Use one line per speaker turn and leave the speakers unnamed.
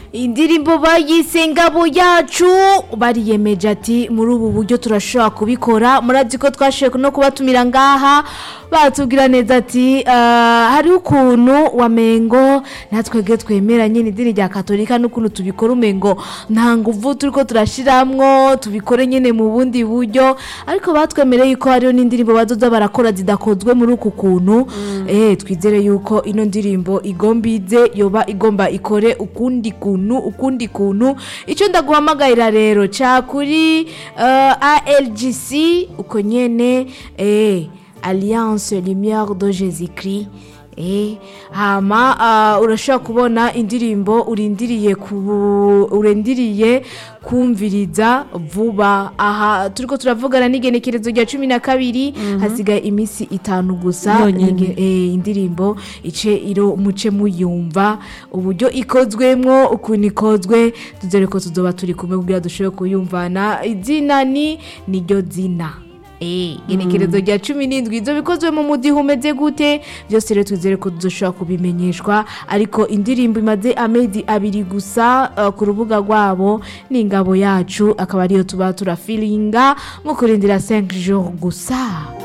indirimbo bayise ngabo yacu bariyemeje ati muri ubu buryo turashobora kubikora murazi ko twashoboye no kubatumira ngaha batubwira neza ati "Ah, hariho ukuntu wamengo natwebwe twemera nyine idini rya katolika n'ukuntu tubikora umengo nta nguvu turi ko turashiramwo tubikore nyine mu bundi buryo ariko batwemereye yuko hariho n'indirimbo bazoza barakora zidakozwe muri uku kuntu eh twizere yuko ino ndirimbo igomba ize yoba igomba ikore ukundi kuntu ukundi kuntu icyo ndaguhamagarira rero ca kuri eh, ALGC uko nyene eh Alliance Lumière de Jésus-Christ Eh, hama uh, urashobora kubona indirimbo urindiriye ku urindiriye kumviriza vuba aha turiko turavugana n'igenekerezo rya cumi na kabiri hasigaye iminsi itanu gusa
Yonyene.
Nige- eh, indirimbo ice iro muce muyumva uburyo ikozwemwo ukuntu ikozwe tuzere ko tuzoba turi kumwe kugira dushobore kuyumvana izina ni niryo zina Eh, igenekerezo rya cumi n'indwi ibyo bikozwe mu mudiho umeze gute byose rero twizere ko dushobora kubimenyeshwa ariko indirimbo imaze amezi abiri gusa eh, ku rubuga rwabo ni ingabo yacu akaba ariyo tuba turafiringa mu kurindira 5 jours gusa